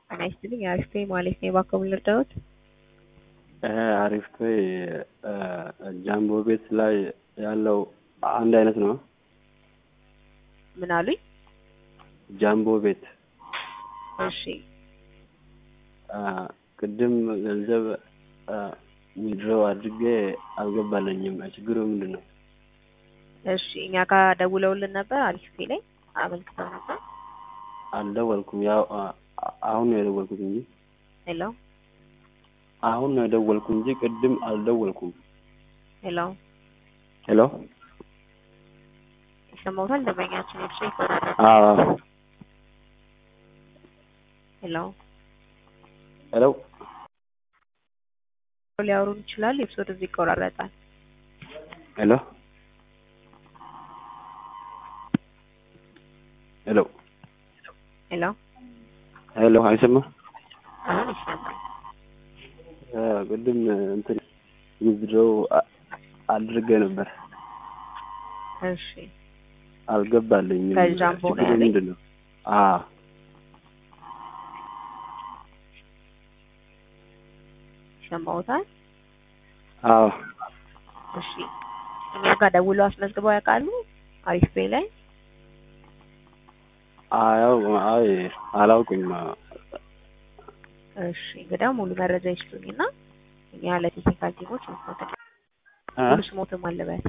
ጤና ይስጥልኝ አሪፍ ነኝ ማለት ነው። እባክዎ ምን ልርዳዎት? አሪፍ ነኝ። ጃምቦ ቤት ላይ ያለው አንድ አይነት ነው? ምን አሉኝ? ጃምቦ ቤት እሺ ቅድም ገንዘብ ዊዝድሮው አድርጌ አልገባልኝም። ችግሩ ምንድን ነው? እሺ እኛ ጋር ደውለውልን ነበር አሪፍ ላይ አመልክተው ነበር። አልደወልኩም። ያው አሁን ነው የደወልኩት እንጂ ሄሎ አሁን ነው የደወልኩት እንጂ ቅድም አልደወልኩም። ሄሎ ሄሎ ይሰማዎታል? ደንበኛችን እርሱ አዎ ሄሎ ሄሎ ሊያወሩን ይችላል። የእርሶ ድምፅ ይቆራረጣል። ሄሎ ሄሎ ሄሎ ሄሎ አይሰማ አሁን ይሰማል። ቅድም እንትን ዊዝድሮው አድርጌ ነበር እሺ አልገባልኝም። ከጃምቦ ነው ችግሩ ያለኝ? ምንድን ነው? አዎ ይሰማዎታል? አዎ እሺ እኛ ጋር ደውለው አስመዝግበው ያውቃሉ? አሪፍ ፔይ ላይ አያው አይ አላውቅም። እሺ እንግዲያው ሙሉ መረጃ ይስጡኝና እኛ ለቴክኒካል ቲሞች መስሎት እ? ሙሉ ስሞትም አለበት።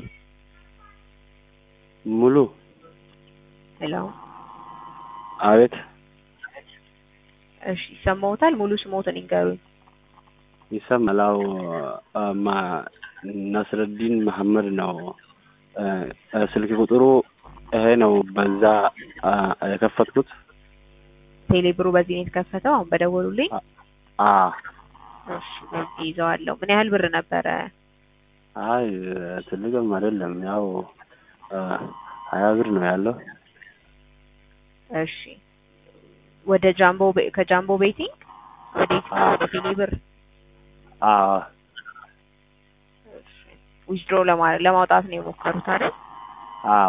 ሙሉ ሄሎ አቤት እሺ ይሰማዎታል? ሙሉ ስሞትን ይንገሩኝ። ይሰማል። አዎ ማ ነስረዲን መሐመድ ነው። እ፣ ስልክ ቁጥሩ ይሄ ነው። በዛ አ፣ የከፈትኩት ቴሌብሩ በዚህ ነው የተከፈተው አሁን በደወሉልኝ። አ እሺ በዚህ ይዘዋለሁ። ምን ያህል ብር ነበረ? አይ ትልቅም አይደለም። ያው አ፣ ሀያ ብር ነው ያለው። እሺ ወደ ጃምቦ ቤ- ከጃምቦ ቤቲንግ ወዴት ነው? ወደ ቴሌብር አ ዊዝድሮ ለማውጣት ነው የሞከሩት አይደል? አ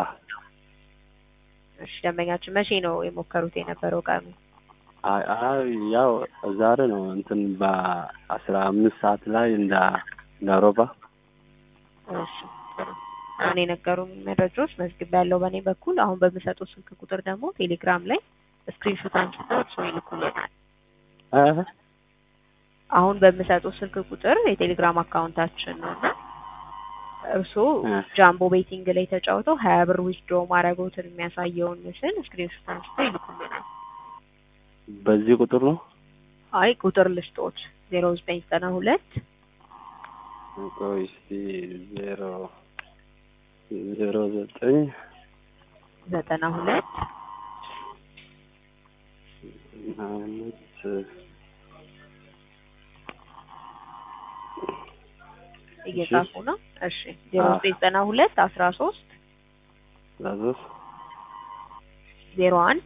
እሺ ደንበኛችን መቼ ነው የሞከሩት የነበረው ቀኑ? አይ አይ ያው ዛሬ ነው እንትን በአስራ አምስት ሰዓት ላይ እንደ እንደ አውሮፓ እሺ ጥሩ። አሁን የነገሩን መረጃዎች መዝግብ ያለው በእኔ በኩል አሁን በምሰጠው ስልክ ቁጥር ደግሞ ቴሌግራም ላይ ስክሪንሾት አንስተው እርስዎ ይልኩልናል። እ? አሁን በምሰጠው ስልክ ቁጥር የቴሌግራም አካውንታችን ነው እና እርስዎ እ። ጃምቦ ቤቲንግ ላይ ተጫውተው ሀያ ብር ዊዝድሮ ማድረጎትን የሚያሳየውን ምስል ስክሪንሾት አንስተው ይልኩልናል። በዚህ ቁጥር ነው አይ ቁጥር ልስጦት ዜሮ ዘጠኝ ዘጠና ሁለት ቆይ እስቲ ዜሮ ዜሮ ዘጠኝ ዘጠና ሁለት አመት እየጻፉ ነው። እሺ ዜሮ አዎ። ዘጠኝ ዘጠና ሁለት አስራ ሶስት ላዞስ ዜሮ አንድ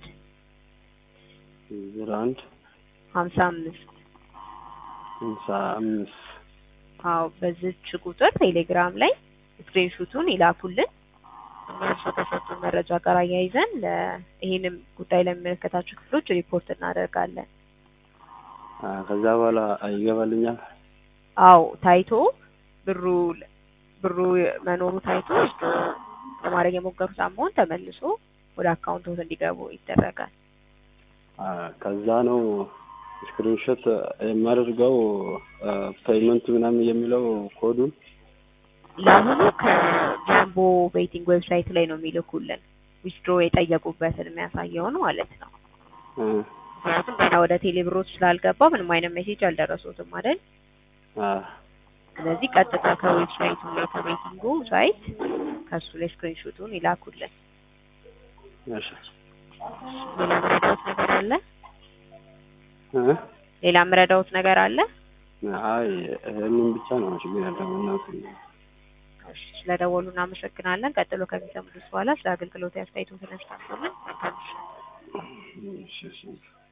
ዜሮ አንድ ሀምሳ አምስት ሃምሳ አምስት አዎ በዚች ቁጥር ቴሌግራም ላይ ስክሪንሹቱን ይላኩልን። እኛ እርሶ ከሰጡን መረጃ ጋር አያይዘን ለ- ይህንም ጉዳይ ለሚመለከታቸው ክፍሎች ሪፖርት እናደርጋለን። አ፣ ከዛ በኋላ ይገባልኛል። አዎ ታይቶ ብሩ ብሩ መኖሩ ታይቶ ለማድረግ የሞከሩት አማውንት ተመልሶ ወደ አካውንቶት እንዲገቡ ይደረጋል። አ፣ ከዛ ነው ስክሪንሾት የማደርገው ፔይመንት ምናምን የሚለው ኮዱን ለአሁኑ ከጃምቦ ቤቲንግ ዌብሳይት ላይ ነው የሚልኩልን ዊዝድሮ የጠየቁበትን የሚያሳየውን ማለት ነው። እ፣ ምክንያቱም ገና ወደ ቴሌብሮች ስላልገባ ምንም አይነት ሜሴጅ አልደረሱትም አይደል? አ፣ ስለዚህ ቀጥታ ከዌብሳይቱ ላይ ከቤቲንጉ ሳይት ከሱ ላይ ስክሪንሾቱን ይላኩልን። እሺ ሌላ ምረዳውት ነገር አለ? እ? ሌላ ምረዳውት ነገር አለ? አይ ይሄንን ብቻ ነው ችግር ያለው እናት እሺ ስለደወሉ እናመሰግናለን። ቀጥሎ ከሚሰሙት በኋላ ስለ አገልግሎት አስተያየቶትን ያስታውቁልን። መልካም ምሽት። እሺ እሺ